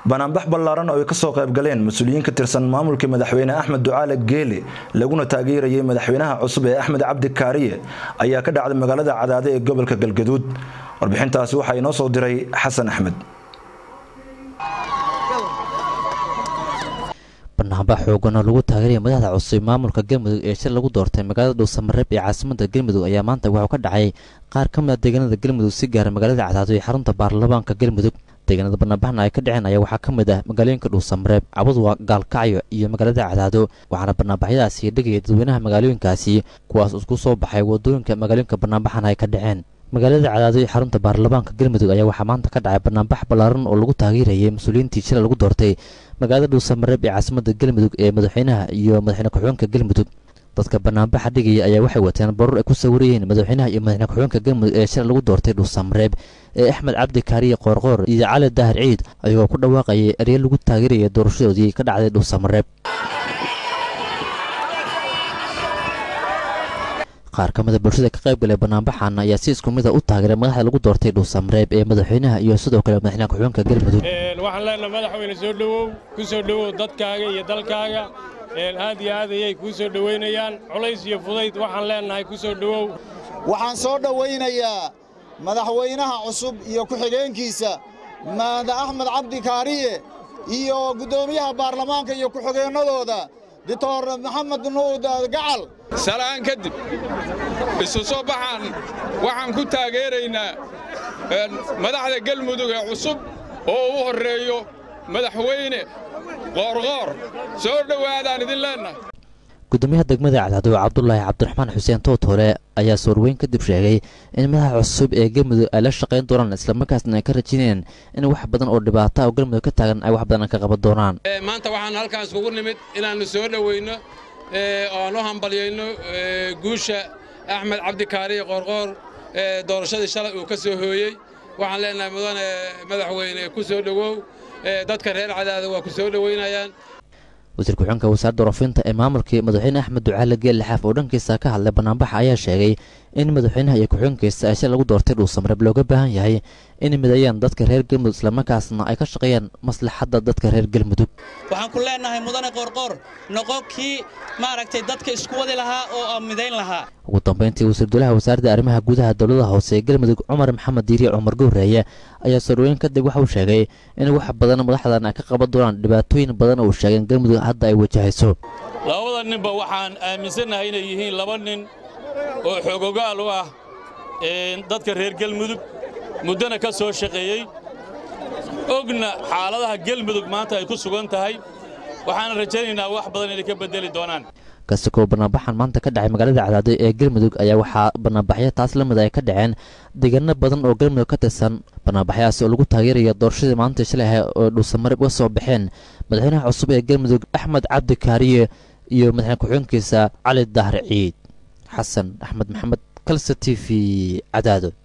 banaanbax ballaaran oo ay kasoo qayb galeen mas-uuliyiin ka tirsan maamulkii madaxweyne axmed ducaale geele laguna taageerayay madaxweynaha cusub ee axmed cabdi kaariye ayaa ka dhacday magaalada cadaade ee gobolka galgaduud warbixintaasi waxaa inoo soo diray xasan axmed banaanbax xoogan oo lagu taageeraya madaxda cusub maamulka galmudug ee shir lagu doortay magaalada dhuusamareeb ee caasimada galmudug ayaa maanta waxuu ka dhacay qaar ka mid a deegaanada galmudug si gaara magaalada cadaado ee xarunta baarlamaanka galmudug deegaanada banaanbaxna ay ka dhaceen ayaa waxaa ka mid ah magaalooyinka dhuusamareeb cabudwa gaalkacyo iyo magaalada cadaado waxaana banaanbaxyadaasi dhegaya dadweynaha magaalooyinkaasi kuwaas isku soo baxay wadooyinka magaalooyinka banaanbaxana ay ka dhaceen magaalada cadaado ee xarunta baarlamaanka galmudug ayaa waxaa maanta ka dhacay banaanbax ballaaran oo lagu taageerayay mas-uuliyiintii shila lagu doortay magaalada dhuusamareeb ee caasimada galmudug ee madaxweynaha iyo madaxweyne ku-xigeenka galmudug dadka banaanbaxa dhigaya ayaa waxay wateen baruur ay ku sawirayeen madaxweynaha iyo madaxweyne ku-xigeenka galmudug ee shila lagu doortay dhuusamareeb ee axmed cabdi kaariye qoorqoor iyo cali daahir ciid ayagoo ku dhawaaqayay erye lagu taageeraya doorashadoodii ka dhacday dhuusamareeb qaar ka mid a bulshada ka qayb galay banaanbaxan ayaa si isku mid a u taageeray madaxda lagu doortay dhuusamareeb ee madaxweynaha iyo sidoo kale madaxweynaha ku-xigeenka galmudug waxaan leenahay madaxweyne soo dhowow ku soo dhowow dadkaaga iyo dalkaaga aad iyo aad ayay kuu soo dhowaynayaan culays iyo fudayd waxaan leenahay ku soo dhowow waxaan soo dhowaynayaa madaxweynaha cusub iyo ku-xigeenkiisa maada axmed cabdi kaariye iyo guddoomiyaha baarlamaanka iyo ku-xigeennadooda doctor maxamed nuud gacal salaan kadib isu soo baxaan waxaan ku taageeraynaa madaxda galmudug ee cusub oo u horreeyo madaxweyne qoorqoor soo dhowaadaan idin leennahay gudoomiyaha degmada cadaado cabdulaahi cabdiraxmaan xuseen tootore ayaa soorweyn kadib sheegay in madaxa cusub ee galmudug ay la shaqayn doonaan islamarkaasna ay ka rajaynayaan in wax badan oo dhibaata oo galmudug ka taagan ay wax badan ka qaban doonaan maanta waxaan halkaan iskugu nimid inaannu soo dhoweyno oo aan u hambalyayno guusha axmed cabdikaariye qoorqoor doorashadii shalay uu ka soo hooyey waxaan leenahay mudane madaxweyne ku soo dhowow dadka reer cadaada waa ku soo dhoweynayaan wasiir ku-xigeenka wasaaradda warfinta ee maamulkii madaxweyne axmed ducaale geelle xaaf oo dhankiisa ka hadlay banaanbaxa ayaa sheegay in madaxweynaha iyo ku-xigeenkiisa ay shil lagu doortay dhuusamareeb looga baahan yahay inay mideeyaan dadka reer galmudug islamarkaasna ay ka shaqeeyaan maslaxadda dadka reer galmudug waxaan ku leenahay mudane qoorqoor noqo kii maaragtay dadka isku wadi lahaa oo aan midayn lahaa ugu dambayntii wasiir dulaha wasaaradda arrimaha gudaha dowlada hoose ee galmudug cumar maxamed diiriye cumar gowreeye ayaa sorweyn kadib waxa uu sheegay in wax badan madaxdan ay ka qaban doonaan dhibaatooyin badan oo uu sheegeen galmudug hadda ay wajahayso labada ninba waxaan aaminsannahay inay yihiin laba nin oo xoogogaal u ah dadka reer galmudug muddana ka soo shaqeeyey ogna xaaladaha galmudug maanta ay ku sugan tahay waxaana rajaynaynaa wax badan inay ka beddeli doonaan kasakoo banaanbaxan maanta ka dhacay magaalada cadaado ee galmudug ayaa waxaa banaanbaxyo taas la mid ay ka dhaceen deegaano badan oo galmudug ka tirsan banaanbaxyahaasi oo lagu taageeraya doorashadii maalinta shalay ahay oo dhuusamareeb uga soo baxeen madaxweynaha cusub ee galmudug axmed cabdi kaariye iyo madaxweyne ku-xigeenkiisa cali dahar ciid xasan axmed maxamed kalse t v cadaado